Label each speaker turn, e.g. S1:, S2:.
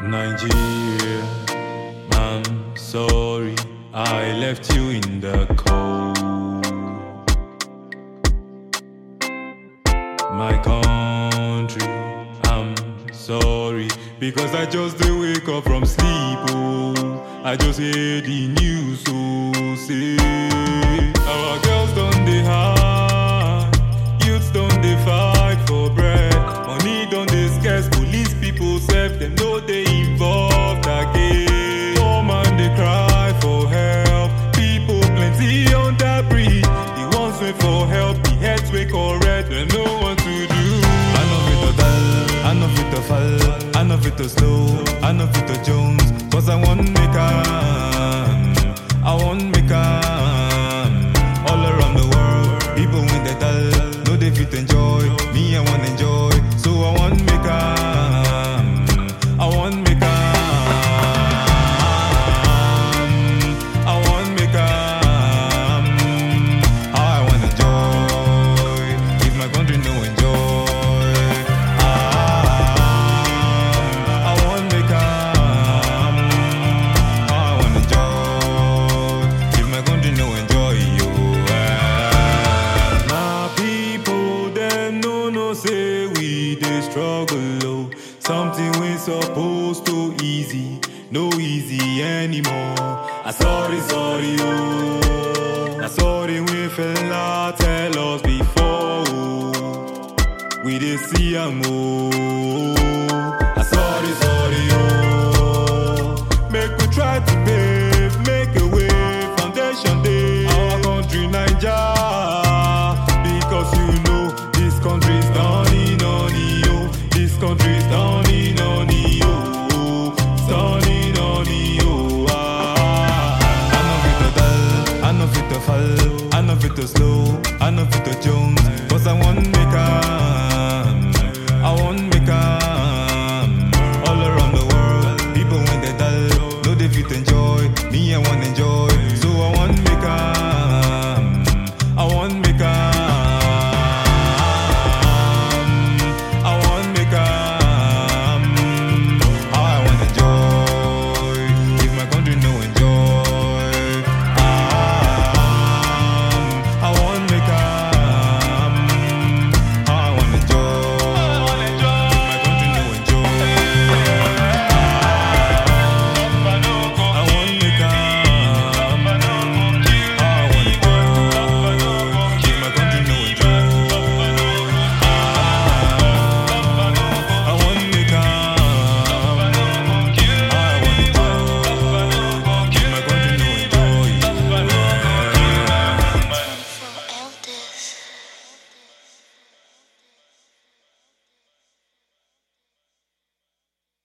S1: Nigeria, I'm sorry I left you in the cold. My country, I'm sorry because I just did wake up from sleep. Oh, I just hear the news. Oh, say our girls don't they hide, youths don't they fight for bread, money don't they scarce, police people serve them no they involved again. Poor man they cry for help, people plenty on that bridge. The ones wait for help, the heads wake correct, they know what to do. I know fit to dull, I know fit to fall, I know fit to slow, I know fit to Jones, cause I want make am, I want make am. All around the world, people when they dull, no they fit enjoy, me I want enjoy, so I want make am, I want make am, I want make am, how I want enjoy, if my country no enjoy, ah, I want make am, how I want enjoy, if my country no enjoy you. ah. My people them no no say we dey struggle oh. Something we supposed to easy, no easy anymore. I sorry sorry oh. I sorry we fella tell us before oh. We dey see am oh. I sorry sorry oh. Make we try to pave, make a way, foundation day. Our country Naija, because you know this country's done in on yo. This country's done in on yo. It's done in on yo. Ah, I know fit to dull, I know fit to fall, I know fit to slow, I know fit to Jones, cause I want make a